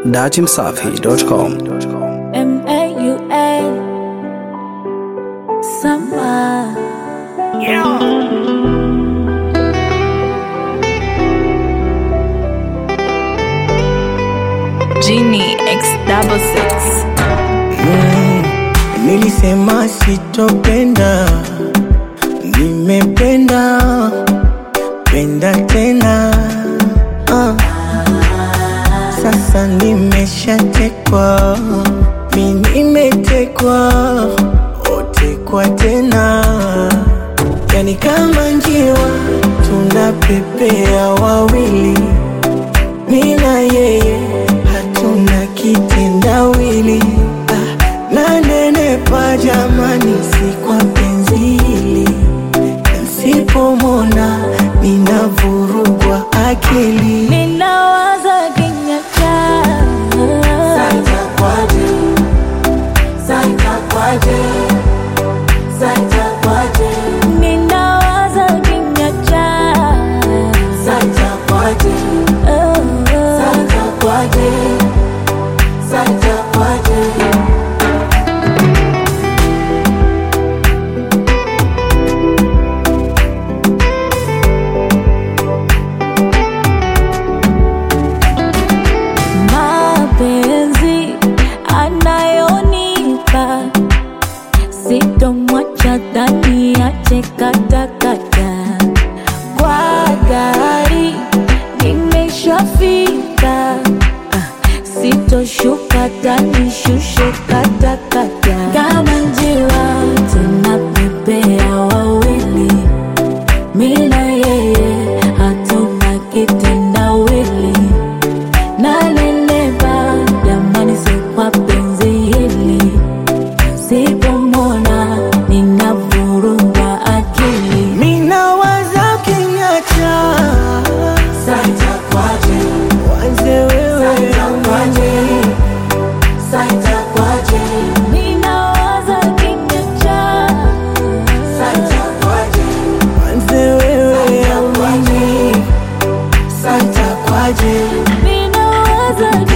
datimsafi.com. M-A-U-A Summer Genie X double six Nilisema sitopenda, nimependa penda tena ah. Sasa nimeshatekwa, mi nimetekwa, otekwa tena, yani kama njiwa tunapepea wawili, mi na yeye hatuna kitendawili ah, nanenepa jamani, si kwa penzi hili Nsipomona ninavurugwa akili Ninawaza kinywa chako Ninawaza kinywa chako mapenzi anayonipa sitomwacha dhani ache katakata kwa gari nimeshafika Ah, sitoshuka dhani shushe katakata kama njiwa tunapepea wawili mina yeye hatuna kitendawili nanenepa jamani, si kwa penzi hili, sipomona ninavurugwa akili. Minawaza kinyacha wanze wewe Ninawaza kinywa chako wanze wewe amani santa kwaje Ninawaza